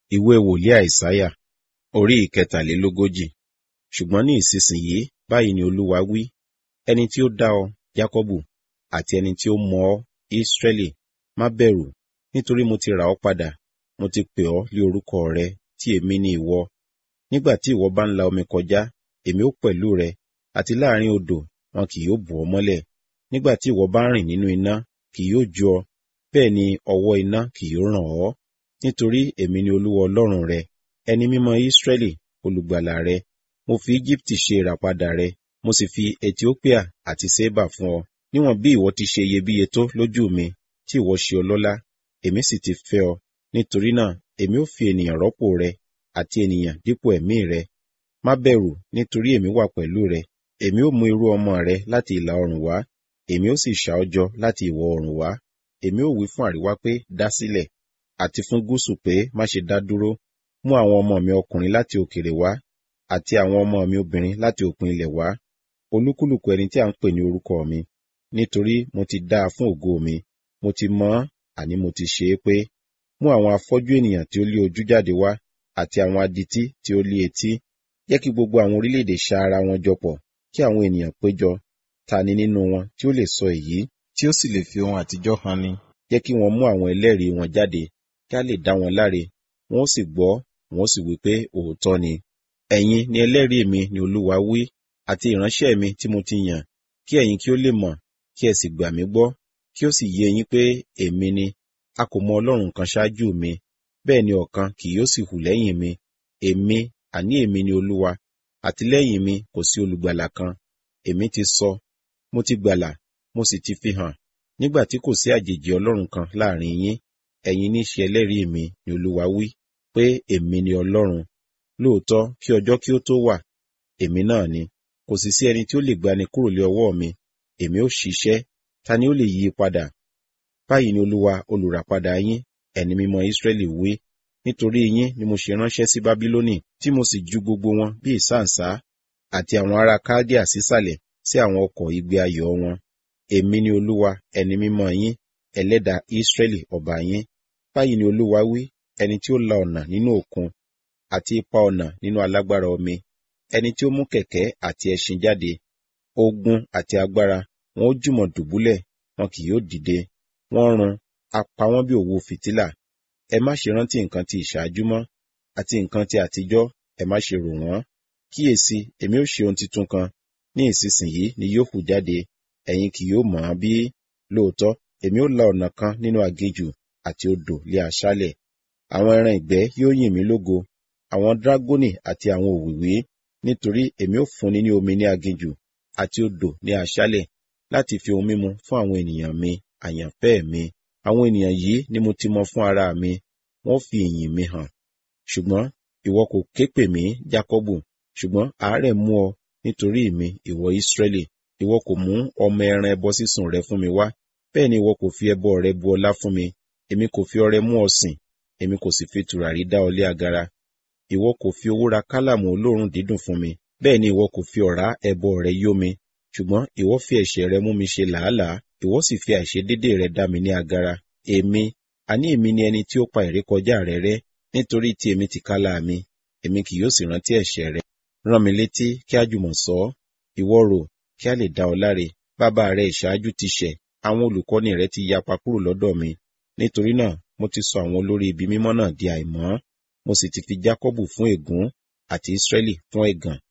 ìwé wòlíì àìsáyà orí ìkẹtàlélógójì ṣùgbọ́n ní ìsinsìnyí báyìí ni olúwa wí ẹni tí ó dá ọ jákọ́bù àti ẹni tí ó mọ ọ ísírẹ́lì má bẹ̀rù nítorí mo ti rà ọ́ padà mo ti pè ọ́ lé orúkọ rẹ tí èmi ni ìwọ nígbà tí ìwọ bá ń la omi kọjá èmi ó pẹ̀lú rẹ àti láàrin odò wọn kì yóò bò ọ́ mọ́lẹ̀ nígbà tí ìwọ bá ń rìn nínú iná kì yóò jó ọ bẹ́ẹ̀ ni ọwọ́ iná kì yóò ràn ọ́ nítorí èmi ni olúwa ọlọ́run rẹ ẹni mímọ́ ísírẹ́lì olùgbàlà rẹ mo fi íjíbítì ṣe ìràpadà rẹ mo sì fi etiópíà àti sébà fún ọ níwọ̀n bí ìwọ ti ṣe iyebíye tó lójú mi tí ìwọ ṣe ọlọ́lá èmi sì ti fẹ́ ọ nítorí náà èmi ó fi ènìyàn rọ́pò rẹ àti ènìyàn dípò ẹ̀mí rẹ má bẹ̀rù nítorí èmi wà pẹ̀lú rẹ èmi ó mú irú ọmọ rẹ láti ìlà oòrùn wá èmi ó sì ṣà ọ́ jọ láti ìwọ̀ oòrùn wá èmi ó wí fún àríwá pé dá sílẹ̀ àti fún gúúsù pé má ṣe dá dúró mú àwọn ọmọ mi ọkùnrin láti òkèèrè wá àti àwọn ọmọ mi obìnrin láti òpin ilẹ̀ wá olúkúlùkù ẹni tí a ń pè ní orúkọ mi nítorí mo ti dá a fún ògo mi mo ti mọ̀ ọ́n àní mo ti ṣe é pé mú àwọn afọ́jú ènìyàn tí ó lé ojú jáde wá àti àwọn adití tí ó lé etí jẹ́ kí gbogbo àwọn orílẹ̀-èdè ṣa ara wọn jọ pọ̀ kí àwọn ènìyàn péjọ ta ni nínú wọn tí ó lè sọ èyí tí ó sì lè fi ohun àtijọ́ han ni jẹ́ kí wọ́n mú àwọn ẹlẹ́rìí wọn jáde kí a lè dá wọn láre wọn ó sì gbọ́ wọn ó sì wí pé òótọ́ ni ẹ̀yin ni ẹlẹ́rìí mi ni olúwa wí àti ìránṣẹ́ mi tí mo ti yàn kí ẹ̀yin kí ó lè mọ̀ kí ẹ sì gbà mí gbọ́ kí ó sì yé yín pé èmi ni a kò mọ ọlọ́run kan ṣáájú mi bẹ́ẹ̀ ni ọ̀kan kì yóò sì hù lẹ́yìn mi èmi àní èmi ni olúwa àti lẹ́yìn mi kò sí olùgbàlà kan èmi ti sọ mo ti gbàlà mo sì ti fi hàn nígbà tí kò sí àjèjì ọlọ́run kan láàrin yín ẹ̀yin ní ṣe ẹlẹ́rìí mi ni olúwa wí pé èmi ni ọlọ́run lóòótọ́ kí ọjọ́ kí ó tó wà èmi náà ni kò sì sí ẹni tí ó lè gbani kúrò lé ọwọ́ mi èmi ó ṣiṣẹ́ ta ni ó lè yí i padà báyìí ni olúwa olùràpadà yín ẹni mímọ́ ísírẹ́lì wí nítorí yín ni mo ṣe ránṣẹ́ sí bábílónì tí mo sì ju gbogbo wọn bí ìsáǹsá àti àwọn ará kádíà sísàlẹ̀ sí àwọn ọkọ̀ igbe ayọ̀ wọn èmi ni olúwa ẹni mímọ́ yín ẹlẹ́dà ísírẹ́lì ọba yín báyìí ni olúwa wí ẹni tí ó la ọ̀nà nínú òkun àti ipa ọ̀nà nínú alágbára omi ẹni tí ó mú kẹ̀kẹ́ àti ẹṣin jáde ogun àti agbára wọn ó jùmọ̀ dùbúlẹ̀ wọn kì yóò dìde wọ́n run a pa wọ́n bí òwú fìtílà ẹ má ṣe rántí nǹkan ti ìṣáájú mọ́ àti nǹkan ti àtijọ́ ẹ má ṣe rò wọ́n kíyèsí èmi ó ṣe ohun titun kan ní ìsinsìnyí ni yóò hù jáde ẹ̀yin kì yóò mọ̀ ọ́n bí lóòótọ́ èmi ó la ọ̀nà kan nínú aginjù àti odò lé aṣálẹ̀ àwọn ẹran ìgbẹ́ yóò yìn mí lógo àwọn dragoni àti àwọn òwìwí nítorí èmi ó fúnni ní omi ní aginjù àti odò ní aṣálẹ̀ láti fi ohun mímu fún àwọn ènìyàn mi àyànfẹ́ mi àwọn ènìyàn yìí ni mo ti mọ fún ara mi wọ́n fi ìyìn mi hàn ṣùgbọ́n ìwọ kò ké pè mí jákọ́bù ṣùgbọ́n àárẹ̀ mú ọ nítorí mi ìwọ ìsírẹ́lì ìwọ kò mú ọmọ ẹran ẹbọ sísun rẹ fún mi wá bẹ́ẹ̀ ni ìwọ kò fi ẹbọ rẹ bu ọlá fún mi èmi kò fi ọrẹ mú ọ sìn èmi kò sì fi tùràrí dá ọ lé agara ìwọ kò fi owó ra kálàmù olóòórùn dídùn fún mi bẹ́ẹ̀ ni ìwọ kò fi ọ̀rá ẹbọ rẹ yó mi ṣùgbọ́n ìwọ fi ẹ̀ṣẹ̀ rẹ mú mi ṣe làálàá ìwọ sì fi àìṣedédé rẹ dá mi ní agara èmi àní èmi ni ẹni tí ó pa ìrékọjá rẹ rẹ́ nítorí tí èmi ti kálá mi èmi kì yóò sì rántí ẹ̀ṣẹ̀ rẹ rán mi létí kí a jùmọ̀ sọ ọ́ ìwọ rò kí a lè dá ọ láre bàbá rẹ ìṣáájú ti ṣẹ̀ àwọn olùkọ́ni rẹ ti yapa kúrò lọ́dọ̀ mi nítorí náà mo ti sọ àwọn olórí ibi mímọ́ náà di àìmọ́ mo sì ti fi jákọ́bù fún ègún àti ísírẹ́lì fún ẹ̀gàn